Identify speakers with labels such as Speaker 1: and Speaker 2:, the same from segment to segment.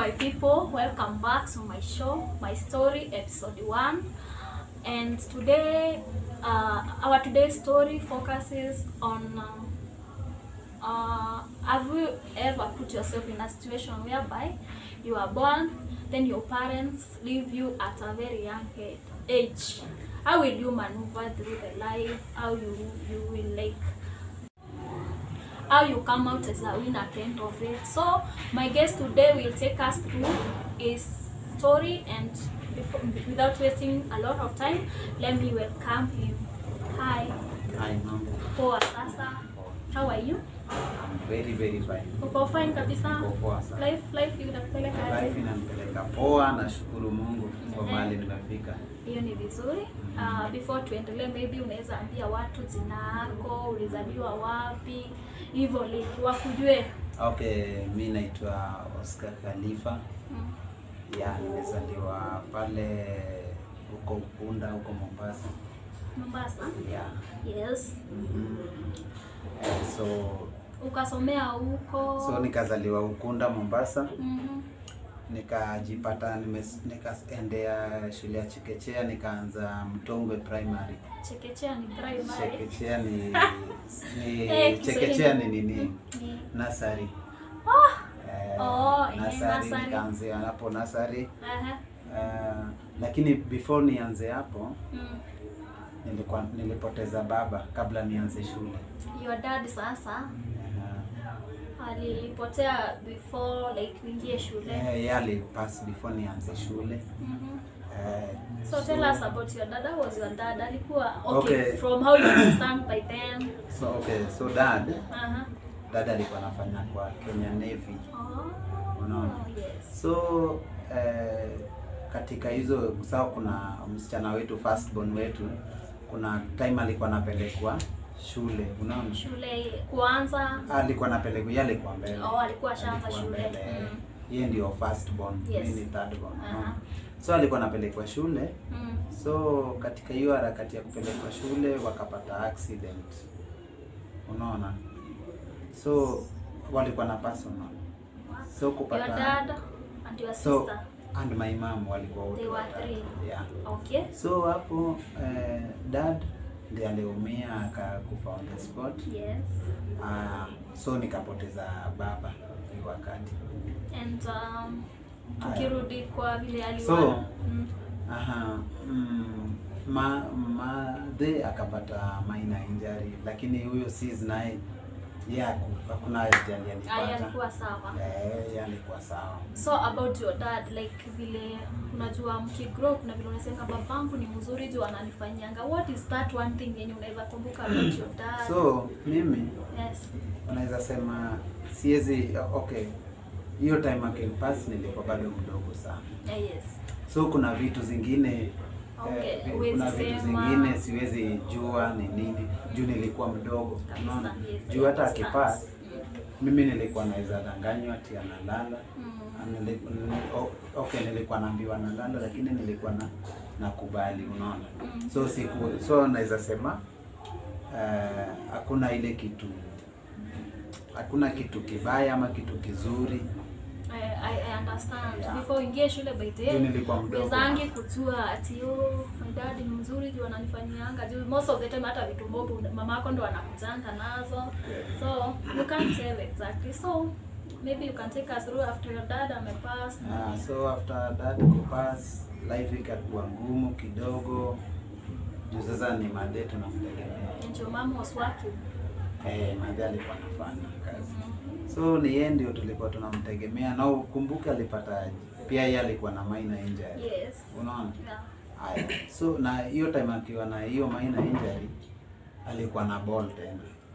Speaker 1: my people welcome back to my show my story episode 1 and today uh, our today's story focuses on uh, uh, have you ever put yourself in a situation whereby you are born then your parents leave you at a very young he- age how will you maneuver through the life how you you will like how you come out as a winner at the end of it. So my guest today will take us through his story and before, without wasting a lot of time, let me welcome him. Hi,
Speaker 2: Hi, mambo.
Speaker 1: poa sasa. How are you?
Speaker 2: I'm very very fine.
Speaker 1: Uko fine kabisa?
Speaker 2: Niko poa sana.
Speaker 1: Life life inakupeleka
Speaker 2: Life
Speaker 1: aje?
Speaker 2: inanipeleka poa, nashukuru Mungu kwa
Speaker 1: Mhm.
Speaker 2: mahali nimefika.
Speaker 1: Hiyo ni vizuri. Uh, before tuendelee, maybe unaweza ambia watu jina yako, ulizaliwa wapi, hivyo like wakujue.
Speaker 2: Okay, mi naitwa Oscar Khalifa.
Speaker 1: Mm.
Speaker 2: Ya, nimezaliwa pale huko Ukunda huko Mombasa.
Speaker 1: Mombasa.
Speaker 2: Ya.
Speaker 1: Yes.
Speaker 2: Mhm. Eh, so
Speaker 1: Ukasomea huko.
Speaker 2: so nikazaliwa Ukunda Mombasa,
Speaker 1: Mhm.
Speaker 2: nikajipata nimes- nikaendea shule ya chekechea, nikaanza Mtongwe Primary.
Speaker 1: Chekechea ni primary.
Speaker 2: Chekechea ni, ni
Speaker 1: Eh,
Speaker 2: chekechea ni
Speaker 1: Kiswahili.
Speaker 2: nini?
Speaker 1: Ni-
Speaker 2: Nasari. Eh,
Speaker 1: Oh, eh,
Speaker 2: nasari
Speaker 1: nursery.
Speaker 2: nikaanzia hapo nasari.
Speaker 1: Aha.
Speaker 2: Eh, lakini before nianze hapo
Speaker 1: Mm.
Speaker 2: nilikuwa nilipoteza baba kabla nianze shule.
Speaker 1: Your dad sasa
Speaker 2: Eh,
Speaker 1: alipotea before like uingie shule.
Speaker 2: eh, yeye alipass before nianze shule.
Speaker 1: Mhm.
Speaker 2: Eh,
Speaker 1: So tell us about your dad. How was your dad? Alikuwa okay,
Speaker 2: Okay.
Speaker 1: from how you understand by then.
Speaker 2: so okay, so dad
Speaker 1: Aha.
Speaker 2: dad alikuwa anafanya kwa Kenya Navy.
Speaker 1: Oh.
Speaker 2: Unaona?
Speaker 1: Yes.
Speaker 2: So eh, katika hizo sawa, kuna msichana wetu firstborn wetu, kuna time alikuwa anapelekwa shule, unaona,
Speaker 1: Shule kuanza.
Speaker 2: alikuwa anapelekwa, yeye alikuwa mbele,
Speaker 1: Oh, alikuwa ashaanza
Speaker 2: Alikuwa
Speaker 1: shule.
Speaker 2: mbele.
Speaker 1: Mm.
Speaker 2: Yeye ndio firstborn,
Speaker 1: Yes.
Speaker 2: mimi ni thirdborn.
Speaker 1: Aha.
Speaker 2: unaona. So alikuwa anapelekwa shule,
Speaker 1: Mm.
Speaker 2: so katika hiyo harakati ya kupelekwa shule wakapata accident, unaona, so walikuwa na personal, so
Speaker 1: Your
Speaker 2: kupata
Speaker 1: dad and your
Speaker 2: so
Speaker 1: sister.
Speaker 2: and my mom walikuwa wote
Speaker 1: They were
Speaker 2: watatu.
Speaker 1: three.
Speaker 2: Yeah.
Speaker 1: Okay.
Speaker 2: So hapo eh, dad ndiye aliumia akakufa on the spot.
Speaker 1: Yes.
Speaker 2: Ah, so nikapoteza baba hiyo wakati.
Speaker 1: And um,
Speaker 2: Aya.
Speaker 1: tukirudi kwa vile aliwa
Speaker 2: So,
Speaker 1: mm.
Speaker 2: Aha, mm, ma madhe akapata minor injury, lakini huyo sis naye yeye haku- hakuna ajali
Speaker 1: Aya,
Speaker 2: alipata.
Speaker 1: alikuwa sawa.
Speaker 2: Eh, yeye alikuwa sawa.
Speaker 1: So about your dad like vile unajua mkigrow kuna vile unasema babangu ni mzuri juu ananifanyanga. What is that one thing yenye unaweza kumbuka about your dad?
Speaker 2: So mimi
Speaker 1: yes.
Speaker 2: unaweza sema siwezi okay hiyo time akimpass nilikuwa bado mdogo sana
Speaker 1: Yeah, yes.
Speaker 2: so kuna vitu zingine
Speaker 1: Okay,
Speaker 2: eh,
Speaker 1: huwezi
Speaker 2: kuna vitu
Speaker 1: sema.
Speaker 2: zingine siwezi jua ni nini juu nilikuwa mdogo
Speaker 1: Kabisa,
Speaker 2: unaona
Speaker 1: yes,
Speaker 2: juu hata
Speaker 1: I
Speaker 2: akipass
Speaker 1: understand.
Speaker 2: mimi nilikuwa naweza danganywa ati analala
Speaker 1: Mm.
Speaker 2: Nili- nili- o- okay nilikuwa naambiwa nalala lakini nilikuwa na nakubali unaona
Speaker 1: Mm.
Speaker 2: so siku so naweza sema eh, hakuna ile kitu hakuna kitu kibaya ama kitu kizuri
Speaker 1: I, I, I understand.
Speaker 2: Yeah.
Speaker 1: Before uingie shule by the
Speaker 2: Juu
Speaker 1: way,
Speaker 2: nilikuwa mdogo.
Speaker 1: wezangi kujua ati oh, my dad ni mzuri juu ananifanyianga juu most of the time hata vitu mbovu mama yako ndo anakujanga nazo. So you can't tell exactly. So maybe you can take us through after your dad amepass.
Speaker 2: Ah, so after that kupass life ikakuwa ngumu kidogo juu sasa ni madhe tunamtegemea
Speaker 1: And your mom was working.
Speaker 2: eh, madhe alikuwa anafanya kazi so ni yeye ndio tulikuwa tunamtegemea na ukumbuke alipata pia yeye alikuwa na minor injury
Speaker 1: Yes.
Speaker 2: unaona
Speaker 1: Yeah.
Speaker 2: haya so na hiyo time akiwa na hiyo minor injury alikuwa na ball tena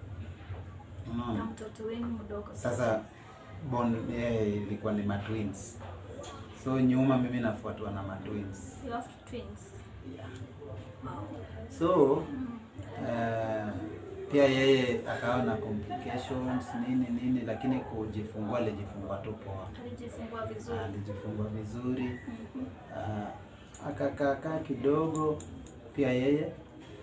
Speaker 1: Na
Speaker 2: unaona
Speaker 1: mtoto wenu mdogo.
Speaker 2: sasa bon yeye ilikuwa ni matwins so nyuma mimi nafuatwa na matwins
Speaker 1: You have twins.
Speaker 2: yeah.
Speaker 1: Wow.
Speaker 2: so
Speaker 1: Mm.
Speaker 2: eh, pia yeye akawa na complications nini nini lakini kujifungua alijifungua tu poa
Speaker 1: Alijifungua vizuri.
Speaker 2: alijifungua vizuri
Speaker 1: Mhm.
Speaker 2: uh, akakaakaa kidogo pia yeye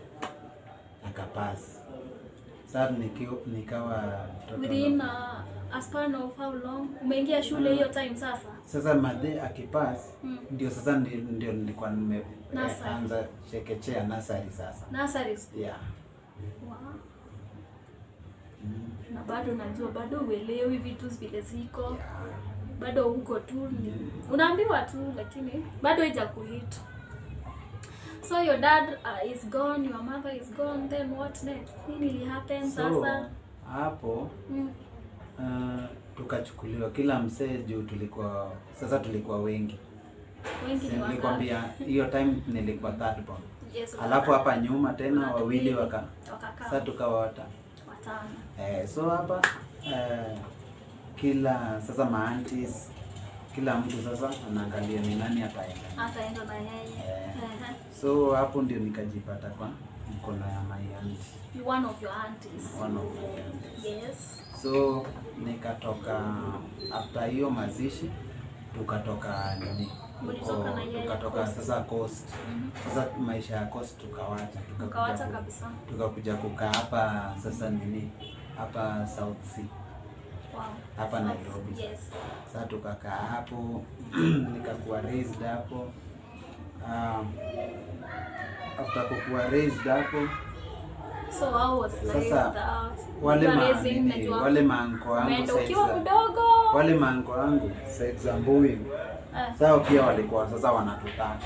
Speaker 2: akapasi sasa nikio- nikawa mtoto
Speaker 1: Within
Speaker 2: na-
Speaker 1: a, a span of how long umeingia shule hiyo time sasa
Speaker 2: Sasa madhe akipass
Speaker 1: mm.
Speaker 2: ndio sasa ndio, ndio nilikuwa nime
Speaker 1: Nursery.
Speaker 2: eh, anza chekechea nasari sasa.
Speaker 1: nurseries
Speaker 2: Yeah.
Speaker 1: wow.
Speaker 2: Mm.
Speaker 1: na bado najua bado uelewi vitu vile ziko
Speaker 2: Yeah.
Speaker 1: bado uko tu ni- unaambiwa tu lakini bado haija kuhit so your dad uh, is gone your mother is gone then what next nini ili happen
Speaker 2: So
Speaker 1: sasa
Speaker 2: hapo
Speaker 1: mm.
Speaker 2: uh, tukachukuliwa kila msee juu tulikuwa sasa tulikuwa wengi.
Speaker 1: wengi
Speaker 2: Si
Speaker 1: ni wangapi?
Speaker 2: Nilikwambia hiyo time nilikuwa third born.
Speaker 1: yes,
Speaker 2: Alafu hapa nyuma tena
Speaker 1: Watu
Speaker 2: wawili
Speaker 1: wawili.
Speaker 2: waka
Speaker 1: wakakaa
Speaker 2: sasa tukawa wata
Speaker 1: watano
Speaker 2: Eh, so hapa eh, kila sasa maantis kila mtu sasa anaangalia ni nani ataenda.
Speaker 1: ataenda na yeye
Speaker 2: Eh.
Speaker 1: Ehe.
Speaker 2: So hapo ndio nikajipata kwa mkono ya my auntie,
Speaker 1: You one of your aunties
Speaker 2: one of my aunties.
Speaker 1: yes
Speaker 2: So nikatoka after hiyo mazishi tukatoka nini
Speaker 1: Mlitoka
Speaker 2: huko,
Speaker 1: na yeye
Speaker 2: tukatoka
Speaker 1: Coast.
Speaker 2: sasa coast.
Speaker 1: Mhm.
Speaker 2: Sasa maisha ya coast tukawacha, tukakuja
Speaker 1: ukawacha
Speaker 2: ku-
Speaker 1: kabisa
Speaker 2: tukakuja kukaa hapa sasa nini hapa South Sea
Speaker 1: wow.
Speaker 2: hapa
Speaker 1: So,
Speaker 2: Nairobi.
Speaker 1: yes
Speaker 2: Sasa tukakaa hapo nikakuwa raised hapo. Um, after kukuwa raised hapo
Speaker 1: so how was life
Speaker 2: Sasa,
Speaker 1: without
Speaker 2: wale
Speaker 1: you
Speaker 2: ma,
Speaker 1: raising,
Speaker 2: nini,
Speaker 1: najua
Speaker 2: wale maanko wangu
Speaker 1: umeenda
Speaker 2: side
Speaker 1: ukiwa
Speaker 2: za-
Speaker 1: mdogo
Speaker 2: wale maanko wangu side za Mbuyu
Speaker 1: Eh.
Speaker 2: sao pia walikuwa sasa wanatutaka,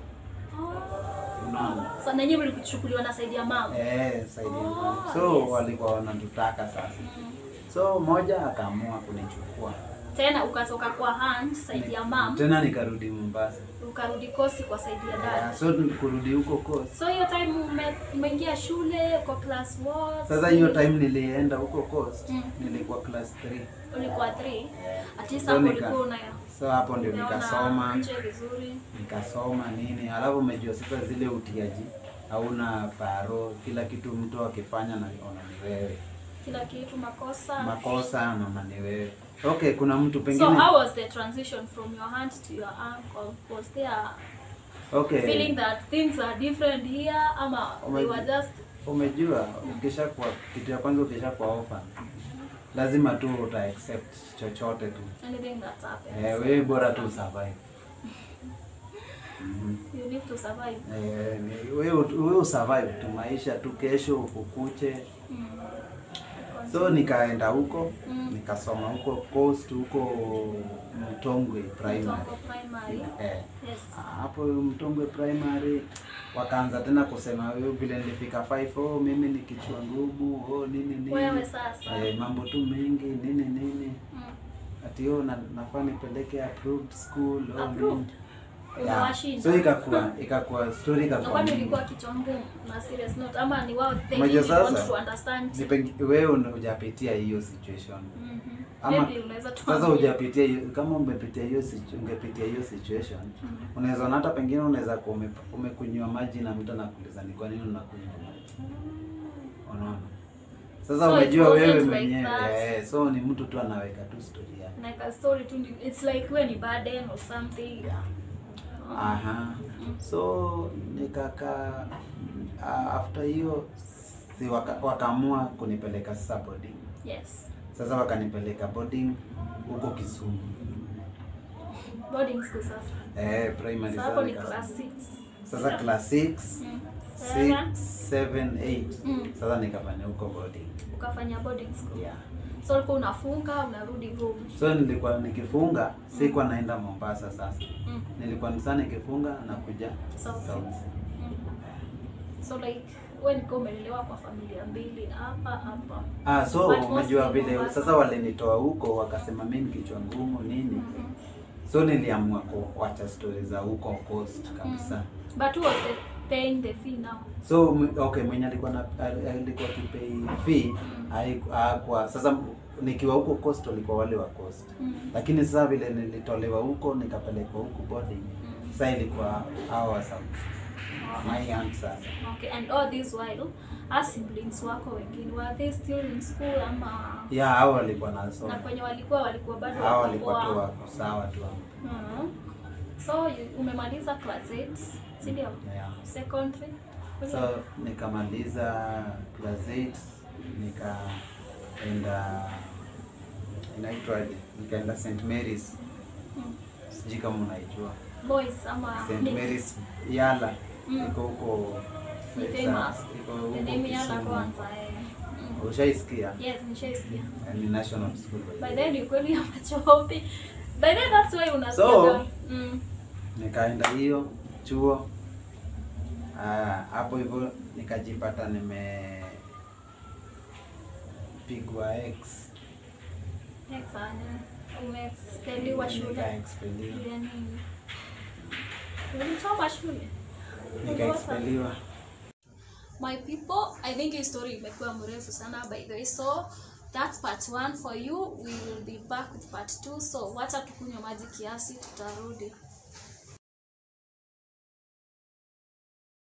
Speaker 1: Oh.
Speaker 2: unaona
Speaker 1: So nanyi mlikuchukuliwa na saidi ya mama.
Speaker 2: eh, side ya
Speaker 1: Oh,
Speaker 2: Mbuyu. so
Speaker 1: yes.
Speaker 2: walikuwa wanatutaka sasa,
Speaker 1: Mm.
Speaker 2: so moja akaamua kunichukua
Speaker 1: Tena ukatoka kwa hand saidi ya mam
Speaker 2: tena nikarudi Mombasa.
Speaker 1: ukarudi kosi kwa saidi ya
Speaker 2: Yeah,
Speaker 1: dad.
Speaker 2: so kurudi huko coast
Speaker 1: So hiyo time ume- umeingia shule kwa class what?
Speaker 2: Sasa hiyo time nilienda huko coast
Speaker 1: Mm.
Speaker 2: nilikuwa class 3.
Speaker 1: ulikuwa 3. At least
Speaker 2: So
Speaker 1: hapo
Speaker 2: nika-
Speaker 1: ulikuwa una
Speaker 2: So hapo ndio
Speaker 1: umeona
Speaker 2: nikasoma,
Speaker 1: nje vizuri.
Speaker 2: nikasoma nini, alafu umejua sasa zile utiaji hauna paro, kila kitu mtu akifanya na ona ni wewe,
Speaker 1: Kila kitu makosa.
Speaker 2: makosa naona ni wewe. Okay, kuna mtu
Speaker 1: So
Speaker 2: pengine
Speaker 1: how was the transition from your aunt to your uncle? Was there
Speaker 2: okay,
Speaker 1: feeling that things are different here ama they were just
Speaker 2: umejua ukisha kwa kitu ya kwanza ukisha kwa orphan lazima tu uta accept chochote tu
Speaker 1: anything that happens?
Speaker 2: eh, wewe bora tu survive. Mhm.
Speaker 1: You need to survive.
Speaker 2: Eh, ni- wewe wewe usurvive tu maisha tu, kesho ukukuche.
Speaker 1: Mm.
Speaker 2: So nikaenda huko
Speaker 1: Mm.
Speaker 2: nikasoma huko coast huko Mtongwe primary.
Speaker 1: Mtongo primary.
Speaker 2: Eh,
Speaker 1: Yes.
Speaker 2: hapo Mtongwe primary wakaanza tena kusema wewe vile nilifika 5 oh, mimi ni kichwa ngumu oh, nini nini
Speaker 1: Wewe sasa.
Speaker 2: eh, mambo tu mengi nini nini
Speaker 1: Mm.
Speaker 2: ati oh, na, nafaa nipeleke approved school oh,
Speaker 1: Approved?
Speaker 2: nini. Yeah.
Speaker 1: Unawashinda.
Speaker 2: So ikakuwa ikakuwa story
Speaker 1: Na
Speaker 2: ikakuwa
Speaker 1: kwani
Speaker 2: mingi.
Speaker 1: ulikuwa kichwa ngumu na serious note ama ni wao they
Speaker 2: Unajua
Speaker 1: didn't want
Speaker 2: sasa,
Speaker 1: to understand?
Speaker 2: Ni pengi- wewe una- hujapitia hiyo situation
Speaker 1: Mhm.
Speaker 2: Ama-
Speaker 1: Maybe unaweza
Speaker 2: sasa
Speaker 1: tuambie.
Speaker 2: hujapitia hiyo kama umepitia hiyo situ- ungepitia hiyo situation
Speaker 1: Mhm.
Speaker 2: unaweza ona hata pengine unaweza kuwa ume- umekunywa maji na mtu anakuuliza ni kwa nini unakunywa maji unaona sasa
Speaker 1: So it
Speaker 2: umejua
Speaker 1: wasn't
Speaker 2: wewe
Speaker 1: like
Speaker 2: mwenyewe
Speaker 1: that.
Speaker 2: eh, so ni mtu tu anaweka tu story yake
Speaker 1: Like a story tu ndi- it's like wewe ni burden or something.
Speaker 2: yeah.
Speaker 1: Oh.
Speaker 2: Aha.
Speaker 1: Mm.
Speaker 2: So nikaka uh, after hiyo si waka, wakaamua kunipeleka sasa boarding.
Speaker 1: Yes.
Speaker 2: Sasa wakanipeleka boarding huko Kisumu.
Speaker 1: Boarding school sasa.
Speaker 2: Eh, primary
Speaker 1: So hapo
Speaker 2: sasa
Speaker 1: ni
Speaker 2: nika-
Speaker 1: class 6.
Speaker 2: Sasa class 6,
Speaker 1: Mm.
Speaker 2: 6, 7, 8.
Speaker 1: Mm.
Speaker 2: Sasa nikafanya huko boarding.
Speaker 1: Ukafanya boarding school.
Speaker 2: Yeah.
Speaker 1: So ulikuwa unafunga unarudi home.
Speaker 2: So nilikuwa nikifunga, sikuwa naenda Mombasa sasa.
Speaker 1: Mm.
Speaker 2: Nilikuwa msana nikifunga na kuja
Speaker 1: South.
Speaker 2: South.
Speaker 1: Mm. So like wewe niko umelelewa kwa familia mbili hapa hapa.
Speaker 2: Ah, so
Speaker 1: But
Speaker 2: umejua
Speaker 1: mostly
Speaker 2: vile
Speaker 1: Mombasa.
Speaker 2: sasa walinitoa huko wakasema mimi ni kichwa ngumu nini.
Speaker 1: Mhm.
Speaker 2: So niliamua kuacha stori za huko coast kabisa.
Speaker 1: But who was the paying the fee now?
Speaker 2: So m- okay, mwenye alikuwa na al- alikuwa kipei fee haiku- hakuwa sasa nikiwa huko coast walikuwa wale wa coast.
Speaker 1: Mm.
Speaker 2: Lakini sasa vile nilitolewa huko nikapelekwa huko boarding.
Speaker 1: Mm.
Speaker 2: Sasa ilikuwa hao wa South. My aunt sasa.
Speaker 1: Okay, and all this while, our siblings wako wengine were they still in school ama
Speaker 2: Ya hao walikuwa
Speaker 1: na
Speaker 2: nasoma.
Speaker 1: kwenye walikuwa walikuwa bado
Speaker 2: Hao
Speaker 1: wako
Speaker 2: walikuwa tu
Speaker 1: poa?
Speaker 2: wako sawa tu hapo.
Speaker 1: Mhm. So you, umemaliza class 8, si ndio?
Speaker 2: Yeah.
Speaker 1: Secondary.
Speaker 2: So nikamaliza class 8 nikaenda inaitwaje, nikaenda St Mary's,
Speaker 1: Mm.
Speaker 2: sijui kama unaijua
Speaker 1: Boys ama
Speaker 2: St
Speaker 1: ni-
Speaker 2: Mary's Yala,
Speaker 1: Mm.
Speaker 2: iko huko
Speaker 1: Ni
Speaker 2: Sa-
Speaker 1: famous.
Speaker 2: iko huko
Speaker 1: The name yala
Speaker 2: Kisumu.
Speaker 1: kwanza eh. Mm.
Speaker 2: Ushaisikia?
Speaker 1: Yes, nishaisikia.
Speaker 2: Ni national school by the
Speaker 1: By
Speaker 2: way.
Speaker 1: then ni kweli ya machopi. By then that's why unasikia.
Speaker 2: So-
Speaker 1: mm.
Speaker 2: nikaenda hiyo chuo Ah, hapo hivyo nikajipata nimepigwa x
Speaker 1: Next one. Umexpeliwa shule.
Speaker 2: nikaexpeliwa
Speaker 1: Ile nini? Ulichoma shule?
Speaker 2: nikaexpeliwa
Speaker 1: My people, I think hii story imekuwa mrefu sana by the way. So that's part one for you. We will be back with part two. So wacha tukunywe maji kiasi tutarudi.